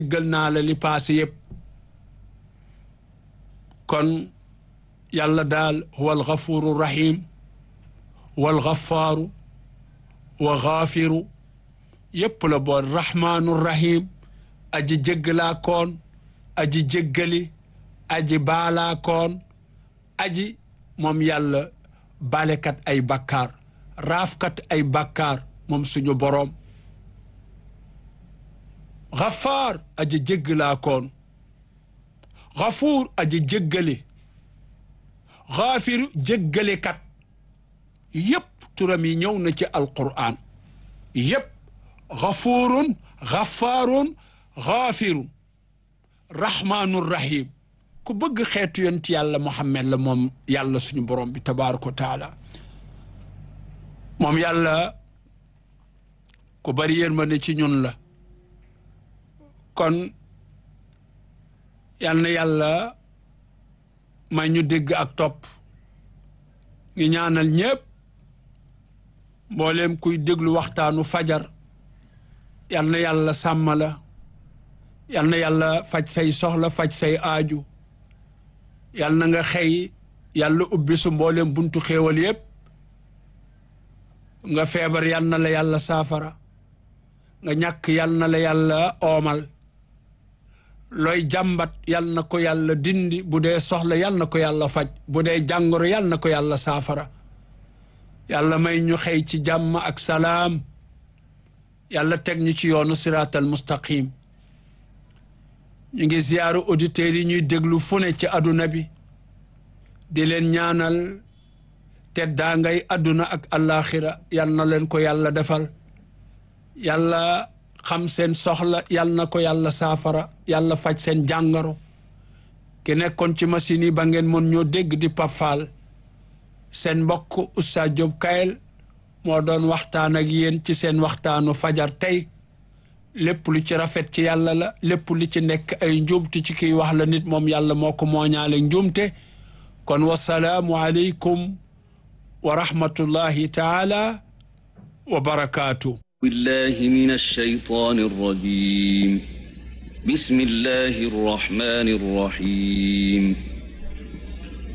jéggal naa la li paase yépp kon yàlla daal huwa alxafuru rahim wal xafaaru wa xaafiru yépp la boon rahmaanu rahim aji jéggalaa koon aji jéggali aji baalaa koon aji moom yàlla balekat ay bakkaar raafkat ay bakkaar moom suñu boroom xafaar aji jéggalaa koon xafuur aji jéggale xaafiru jéggalekat yépp turam yi ñëw na ci alqur'an yépp xafuurun xafaarun xaafirun rahmaanun rahim ku bëgg xeetu yonent yàlla Muhammad la moom yàlla suñu borom bi tabaaraka wa taala moom yàlla ku bari yërmande ci ñun la kon yal na yàlla may ñu dégg ak topp ngi ñaanal ñépp mbooleem kuy déglu waxtaanu fajar yal na yàlla sàmm la yal na yàlla faj say soxla faj say aaju yal na nga xëy yàlla ubbi su mbooleem buntu xéewal yépp nga feebar yal na la yàlla saafara nga ñàkk yal na la yàlla oomal looy jàmbat yal na ko yàlla dindi bu dee soxla yal na ko yàlla faj bu dee jàngoro yal na ko yàlla saafara yàlla may ñu xëy ci jàmm ak salaam yàlla teg ñu ci yoonu siraatal mustaqim ñu ngi ziyaaru auditeurs yi ñuy déglu fu ne ci àdduna bi di leen ñaanal te daa ngay àdduna ak àllaaxira yal na leen ko yàlla defal yàlla xam seen soxla yal na ko yàlla saafara yàlla faj seen jàngoro ki nekkoon ci machine yi ba ngeen mën ñoo dégg di pafaal seen mbokk Oustaz Diop Kayel moo doon waxtaan ak yéen ci seen waxtaanu fajar tey lépp lu ci rafet ci yàlla la lépp lu ci nekk ay njuumte ci kiy wax la nit moom yàlla moo ko mooñaale njuumte kon wasalaamu aleykum wa rahmatullahi taala wa barakaatu بالله من الشيطان الرجيم بسم الله الرحمن الرحيم